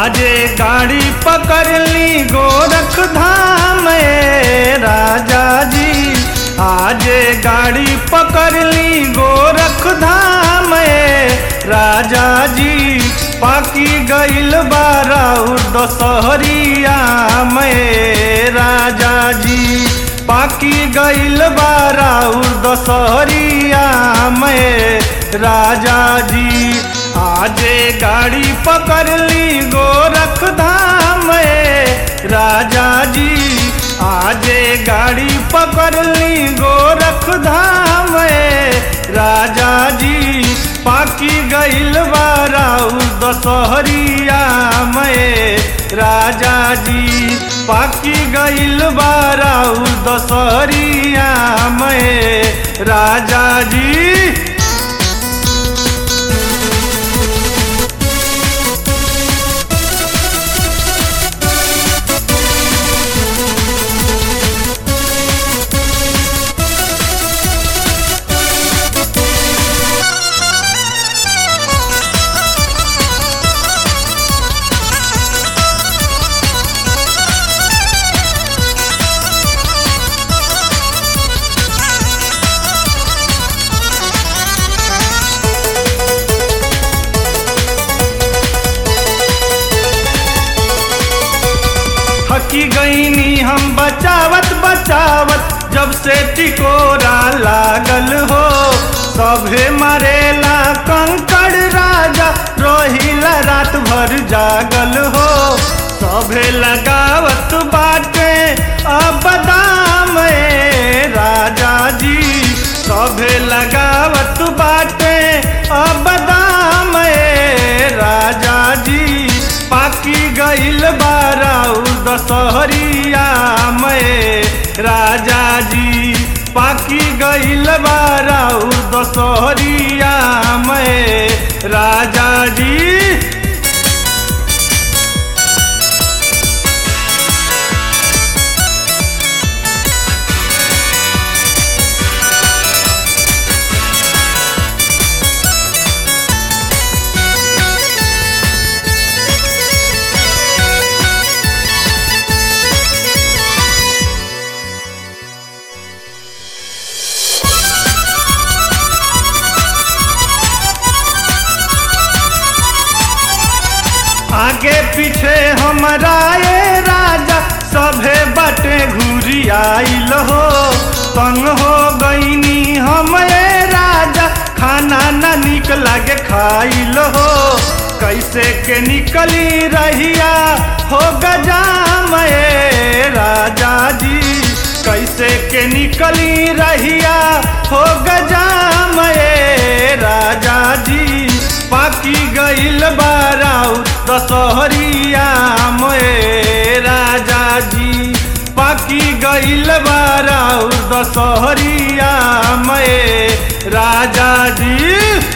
आजे गाड़ी पकड़ ली गोरख धाम ए राजा जी आजे गाड़ी पकड़ ली गोरख धाम ए राजा जी पाकी गईल बाराउर दशहरिया में राजा जी पाकी गईल बाराउर दशहरिया में राजा जी आजे गाड़ी पकड़ ली गोरख धाम में राजा जी आजे गाड़ी पकड़ ली गोरख धाम में राजा जी पाकी गईल बाराउर दशहरिया में राजा जी पाकी गईल बाराउर दशहरिया में राजा जी थकी गईनी हम बचावत बचावत जब से टिकोरा लागल हो सभे मरेला कंकड़ राजा रोहिला रात भर जागल हो सभे लगावत बाटे अब दाम ए राजा जी सभे लगावत बाटे अब दाम ए राजा जी पाकी गईल बाराउर दशहरिया में राजा जी पाकी गईल बाराउर दशहरिया में राजा जी आगे पीछे हमारा ये राजा सभे बटे घूरी आइल हो तंग हो गईनी हम ये राजा खाना न निक लागे खाइल हो कैसे के निकली रहिया हो गजाम ए राजा जी कैसे के निकली रहिया हो गजाम ए राजा जी पाकी गईल बाराउ दशहरिया में राजा जी पाकी गईल बाराउ दशहरिया में राजा जी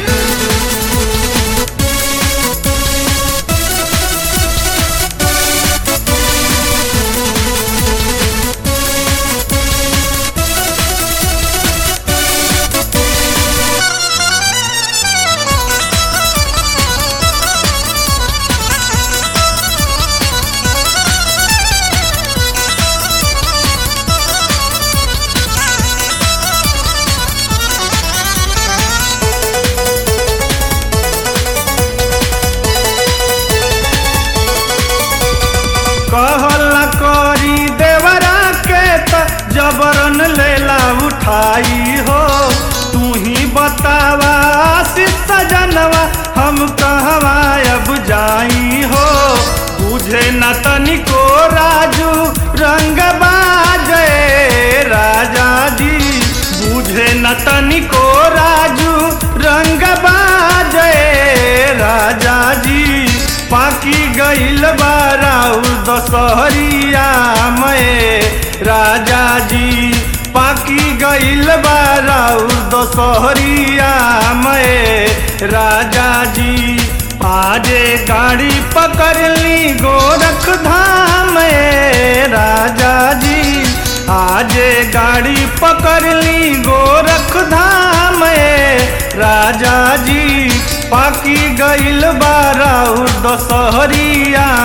कहला करी देवरा के त जबरन लेला उठाई हो तू ही बतावा आशीष सजनवा हम कहवा अब जाई हो बुझे न तनिको राजू रंग बाजे राजा जी बुझे न तनिको राजू रंग बाजे राजा जी पाकी गईल बाराउर दशहरिया में राजा जी पाकी गईल बाराउर दशहरिया में राजा जी आजे गाड़ी पकड़ ली गोरख धाम में राजा जी आजे गाड़ी पकड़ ली गोरख धाम में राजा जी पाकी गईल बाराउर दशहरिया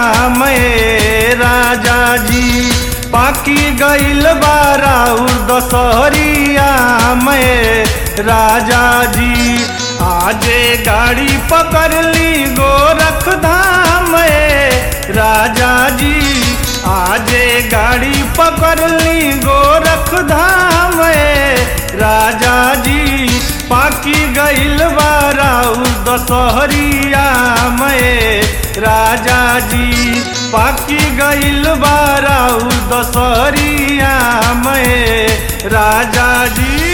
गईल बाराउर दशहरिया में राजा जी आजे गाड़ी पकड़ ली गोरख धाम में राजा जी आजे गाड़ी पकड़ ली गोरख धाम में राजा जी पाकी गईल बाराउर दशहरिया में राजा जी पाकी गईल बाराउर दशहरिया में राजा जी